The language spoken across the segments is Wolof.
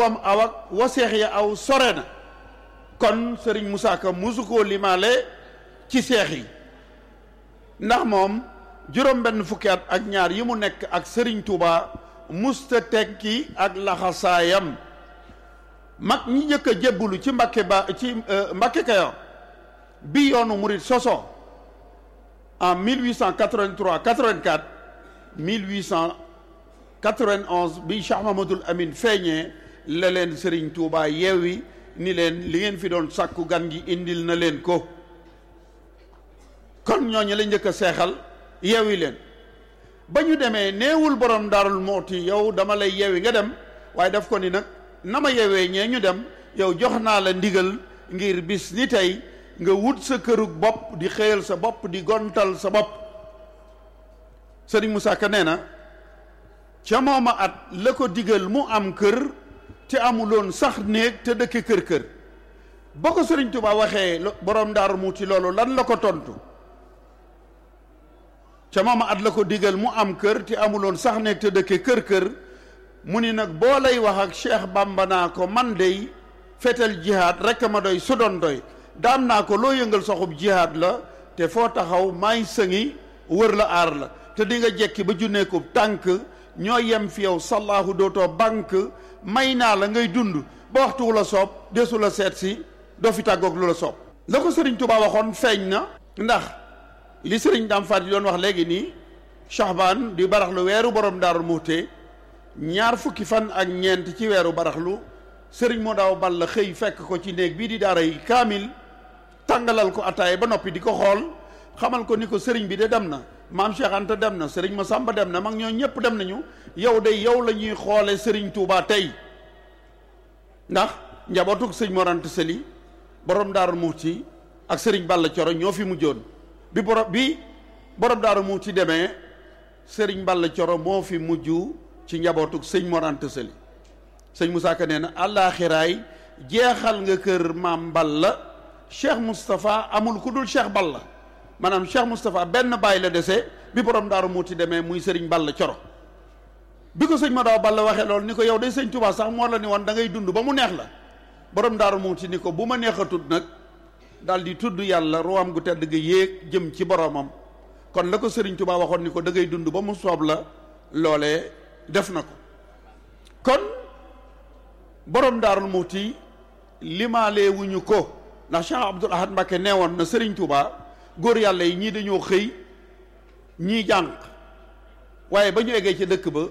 boppam aw ak waseex ya aw sore na kon sëriñ Moussa Ka musu koo limaale ci seex yi ndax moom juróom benn fukki at ak ñaar yi mu nekk ak sëriñ Touba musta tekki ak laxasaayam mag ñi njëkk a jébbulu ci Mbàkke ba ci Mbàkke Kayoor bi yoonu murit soso en 1883 84 1891 bi Cheikh Mahmadul Amin feeñee la leen Serigne Touba yeewi ni leen li ngeen fi doon sàkku gan gi indil na leen ko kon ñooñu la njëkk a seexal yeewi leen ba ñu demee neewul borom daarul mooti yow dama lay yeewi nga dem waaye daf ko ni nag na ma yeewee ñee ñu dem yow jox naa la ndigal ngir bis ni tey nga wut sa kërug bopp di xëyal sa bopp di gontal sa bopp sëriñ Moussa Ka nee na ca mooma at la ko digal mu am kër te amuloon sax néeg te dëkke kër kër ba ko sëriñ Tuubaa waxee borom daaru muuti loolu lan la ko tontu ca mooma at la ko digal mu am kër te amuloon sax néeg te dëkke kër kër mu ni nag boo lay wax ak Cheikh Bamba naa ko man dey fetal jihaad rekk ma doy su doon doy daan naa ko loo yëngal soxub jihaad la te foo taxaw may sëngi wër la aar la te di nga jekki ba junneekub tànk ñoo yem fi yow sallaahu dootoo bank may naa la ngay dund ba waxtu wu la soob desu la seet si doo fi tàggoog lu la soob la ko sëriñ Tuubaa waxoon feeñ na ndax li sëriñ Daam Faat yi doon wax léegi nii Shahbaan di baraxlu weeru borom Daaru Muxti ñaar fukki fan ak ñeent ci weeru baraxlu sëriñ moo daaw bal la xëy fekk ko ci néeg bii di daara yi kaamil tàngalal ko ataay ba noppi di ko xool xamal ko ni ko sëriñ bi de dem na maam Cheikh Anta dem na sëriñ Masamba dem na mag ñoo ñëpp dem nañu yow de yow la ñuy xoole sëriñ Touba tey ndax njabootug sëñ Mor Anta Sali borom Daaru Muxti ak sëriñ Balla Coro ñoo fi mujjoon bi borom bi borom Daaru Muxti demee sëriñ Balla Coro moo fi mujj ci njabootug sëñ Mor Anta Sali sëñ Moussa Ka nee na àllaaxiraay jeexal nga kër maam Balla Cheikh Moustapha amul ku dul Cheikh Balla maanaam Cheikh Moustapha benn bàyyi la dese bi borom daaru muuti demee muy sëriñ Balla Coro bi ko sëñ ma daaw Balla waxee loolu ni ko yow day sëñ Touba sax moo la ni woon da ngay dund ba mu neex la borom daaru muuti ni ko bu ma neexatut nag daal di tudd yàlla ruwaam gu tedd ga yéeg jëm ci boromam kon la ko sëriñ Touba waxoon ni ko da ngay dund ba mu soob la loolee def na ko kon borom daarul muuti limaalee wuñu ko ndax Cheikh Abdoul Ahad Mbacké neewoon na sëriñ Touba góor yàlla yi ñii dañoo xëy ñii jànq waaye ba ñu eggee ci dëkk ba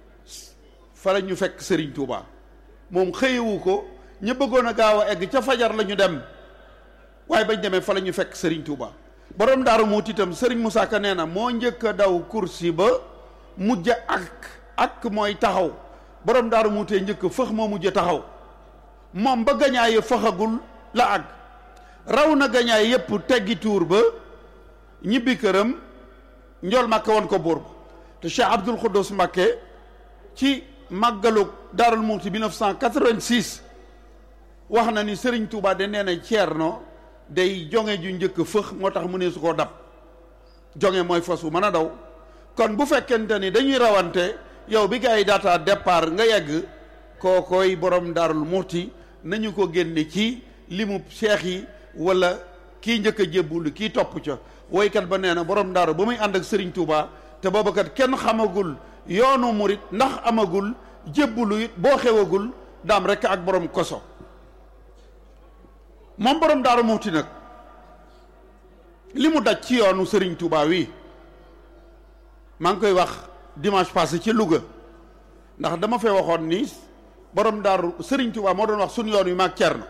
fa la ñu fekk sëriñ Touba moom xëyewu ko ñu bëggoon a gaaw a egg ca fajar la ñu dem waaye bañ demee fa la ñu fekk sëriñ Touba borom daaru muuti itam sëriñ Moussa Ka nee na moo njëkk a daw kursi ba mujj ak ak mooy taxaw borom daaru muutee njëkk fëx moo mujj taxaw moom ba gañaaye fëxagul la àgg raw na gañaay yépp teggi tuur ba ñibbi këram njool màkke woon ko buur ba te Cheikh Abdoul Khoudous Mbacké ci màggalug Daarul Muxti 1986 wax na ni Serigne Touba de nee na Ceerno day jonge ju njëkk fëx moo tax mu ne su koo dab jonge mooy fas wu mën a daw kon bu fekkente ni dañuy rawante yow bi gars yi daataa départ nga yegg kookooy borom Daarul Muxti nañu ko génne ci limu seex yi wala kii njëkk a jébbulu kii topp ca woykat ba nee na borom daaru ba muy ànd ak Serigne Touba te booba kat kenn xamagul yoonu murit ndax amagul jébbulu it boo xewagul daam rekk ak borom koso moom borom daaru muuti nag li mu daj ci yoonu Serigne Touba wi maa ngi koy wax dimanche passé ci Louga ndax dama fee waxoon ni borom daaru Serigne Touba moo doon wax sunu yoon wi maag Cerno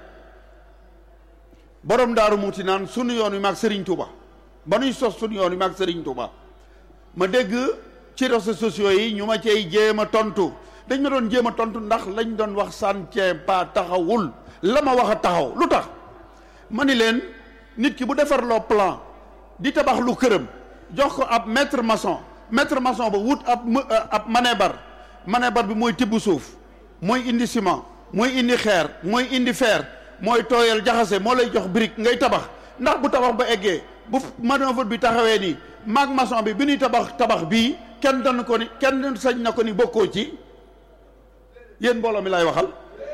borom daaru muuti naan sunu yoon wi maag Serigne Touba ba nuy sos sunu yoon wi maag Serigne Touba ma dégg ci réseaux sociaux yi ñu ma cay jéem a tontu dañ ma doon jéem a tontu ndax lañ doon wax sàncee pa taxawul la ma wax a taxaw lu tax ma ni leen nit ki bu defarloo plan di tabax lu këram jox ko ab maître maçon maître maçon ba wut ab ab manebar manebar bi mooy tibb suuf mooy indi ciment mooy indi xeer mooy indi fer mooy tooyal jaxase moo lay jox brique ngay tabax ndax bu tabax ba eggee bu manœuvre bi taxawee nii maag maçon bi bi ñuy tabax tabax bii kenn dan ko ni kenn sañ na ko ni bokkoo ci yéen mbooloo mi lay waxal